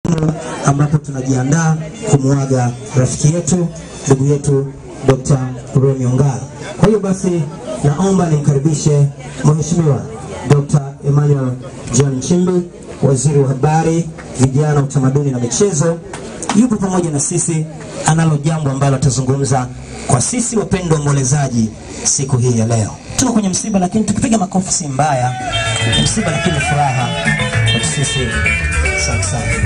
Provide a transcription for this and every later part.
ambapo tunajiandaa kumwaga rafiki yetu ndugu yetu Dr. Remi Ongala. Kwa hiyo basi, naomba nimkaribishe Mheshimiwa Dr. Emmanuel John Nchimbi, waziri wa habari, vijana, utamaduni na michezo, yupo pamoja na sisi, analo jambo ambalo atazungumza kwa sisi wapendwa waombolezaji siku hii ya leo. Tuko kwenye msiba, lakini tukipiga makofi si mbaya. Msiba lakini furaha kwa sisi. Asante sana.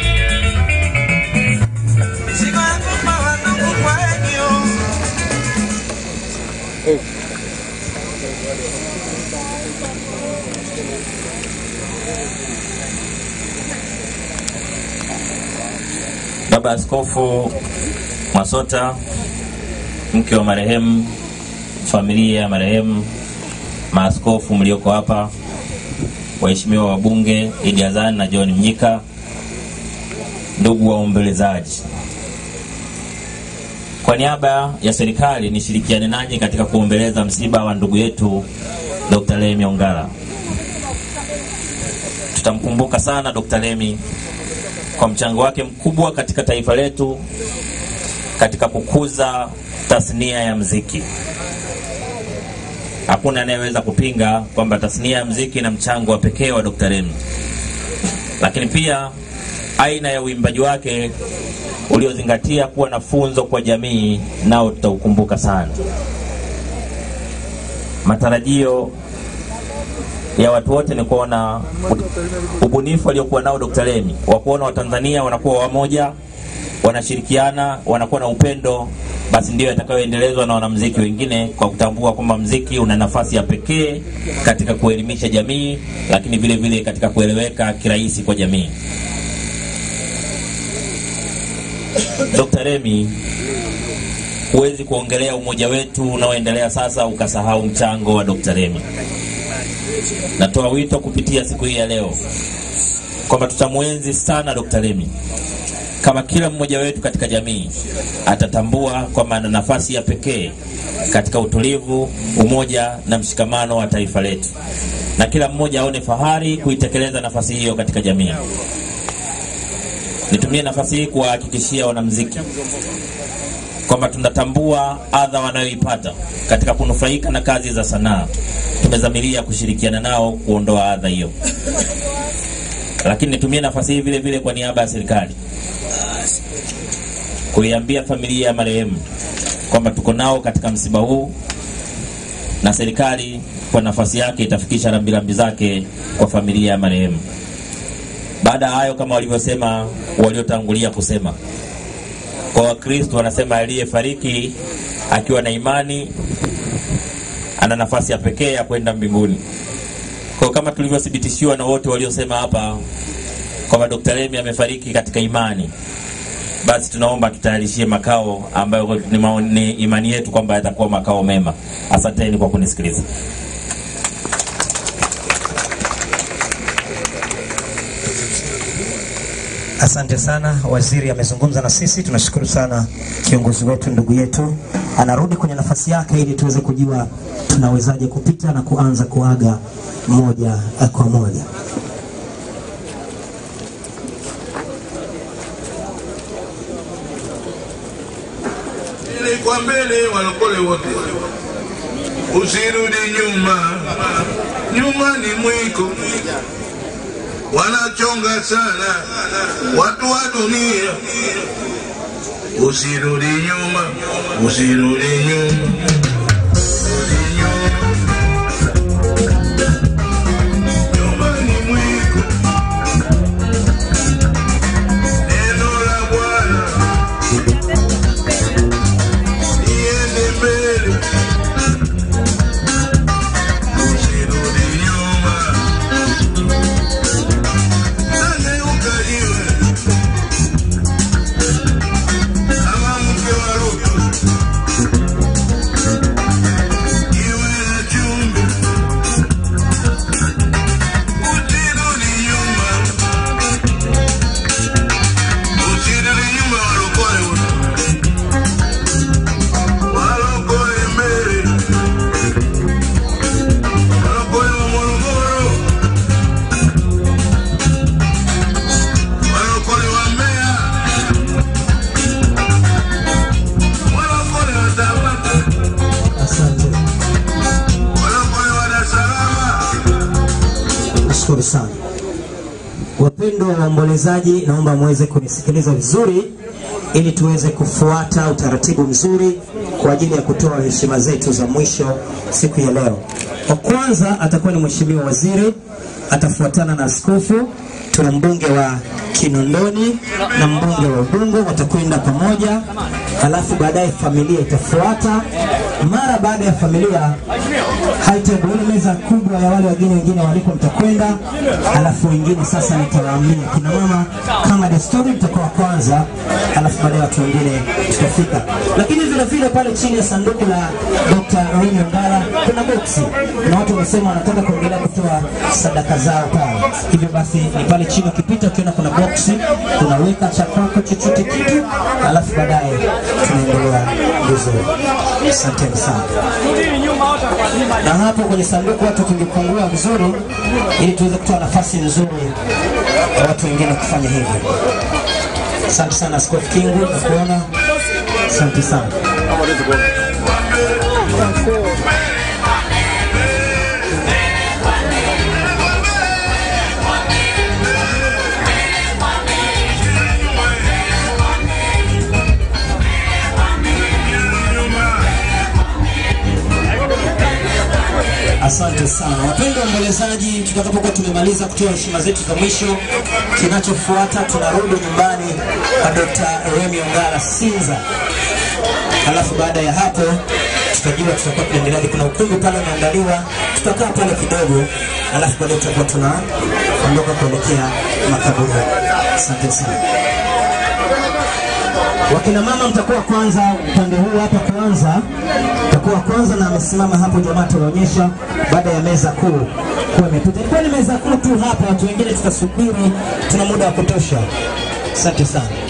Baba Askofu Mwasota, mke wa marehemu, familia ya marehemu, maaskofu mlioko hapa, waheshimiwa wabunge Idi Azan na John Mnyika, ndugu waombolezaji, kwa niaba ya serikali nishirikiane nanyi katika kuombeleza msiba wa ndugu yetu Dr. Lemi Ongala. Tutamkumbuka sana Dr. Lemi kwa mchango wake mkubwa katika taifa letu katika kukuza tasnia ya mziki. Hakuna anayeweza kupinga kwamba tasnia ya mziki ina mchango wa pekee wa Dr. Lemi, lakini pia aina ya uimbaji wake uliozingatia kuwa na funzo kwa jamii, nao tutaukumbuka sana. Matarajio ya watu wote ni kuona ubunifu aliokuwa nao Dr. Lemi wa kuona Watanzania wanakuwa wamoja, wanashirikiana, wanakuwa na upendo, basi ndiyo yatakayoendelezwa na wanamuziki wengine, kwa kutambua kwamba mziki una nafasi ya pekee katika kuelimisha jamii, lakini vile vile katika kueleweka kirahisi kwa jamii. Dr. Lemi, huwezi kuongelea umoja wetu unaoendelea sasa ukasahau mchango wa Dr. Lemi. Natoa wito kupitia siku hii ya leo kwamba tutamwenzi sana Dr. Lemi kama kila mmoja wetu katika jamii atatambua kwamba ana nafasi ya pekee katika utulivu, umoja na mshikamano wa taifa letu, na kila mmoja aone fahari kuitekeleza nafasi hiyo katika jamii. Nitumie nafasi hii kuwahakikishia wanamuziki kwamba tunatambua adha wanayoipata katika kunufaika na kazi za sanaa. Tumezamiria kushirikiana nao kuondoa adha hiyo, lakini nitumie nafasi hii vile vile kwa niaba ya serikali kuiambia familia ya marehemu kwamba tuko nao katika msiba huu, na serikali kwa nafasi yake itafikisha rambirambi zake kwa familia ya marehemu. Baada ya hayo, kama walivyosema waliotangulia kusema, kwa Wakristo wanasema aliyefariki akiwa na imani ana nafasi ya pekee ya kwenda mbinguni. Kwa kama tulivyothibitishiwa na wote waliosema hapa kwamba Dr. Lemi amefariki katika imani, basi tunaomba tutayarishie makao ambayo ni, maoni, ni imani yetu kwamba yatakuwa makao mema. Asanteni kwa kunisikiliza. Asante sana, waziri amezungumza na sisi. Tunashukuru sana kiongozi wetu, ndugu yetu anarudi kwenye nafasi yake, ili tuweze kujua tunawezaje kupita na kuanza kuaga moja kwa moja. Mbele kwa mbele, walokole wote, usirudi nyuma, nyuma ni mwiko, wanachonga sana watu wa dunia. Usirudi nyuma, usirudi nyuma. Nyuma ni mwiko. Neno la Bwana iende mbele, usirudi nyuma. Nageuka jiwe kama mke wa Rutu, sana. Wapendwa waombolezaji, naomba muweze kunisikiliza vizuri ili tuweze kufuata utaratibu mzuri kwa ajili ya kutoa heshima zetu za mwisho siku ya leo. Wa kwanza atakuwa ni Mheshimiwa Waziri, atafuatana na askofu, tuna mbunge wa Kinondoni na mbunge wa Ubungo watakwenda pamoja, halafu baadaye familia itafuata. Mara baada ya familia haitabu ile meza kubwa ya wale wageni wengine waliko mtakwenda, halafu wengine sasa nitawaambia kina mama kama desturi mtakuwa wa kwanza, halafu baadaye watu wengine tutafika. Lakini vile vile pale chini ya sanduku la Dr. Remy Ongala kuna boksi na watu wamesema wanataka kuendelea kutoa sadaka zao pale. Hivyo basi ni pale chini ukipita ukiona kuna boksi unaweka cha kwako chochote kitu, halafu baadaye tunaendelea vizuri. Asanteni sana na hapo kwenye sanduku watu tungepungua vizuri, ili tuweze kutoa nafasi nzuri ya watu wengine kufanya hivyo. Asante sana Askofu Kingu, nakuona. Asante sana. Asante sana wapendwa waombolezaji, tutakapokuwa tumemaliza kutoa heshima zetu za mwisho, kinachofuata tunarudi nyumbani kwa Dr. Remy Ongala Sinza. Halafu baada ya hapo tutajua tutakuwa tunaendelea. Kuna ukumbi pale umeandaliwa, tutakaa pale kidogo, halafu baadaye tutakuwa tunaondoka kuelekea makaburi. Asante sana. Wakina mama mtakuwa kwanza upande huu hapa kwanza, mtakuwa kwanza na amesimama hapo, jamaa ataonyesha baada ya meza kuu kuwa imepita. Ilikuwa ni meza kuu tu hapa, watu wengine tutasubiri, tuna muda wa kutosha. Asante sana.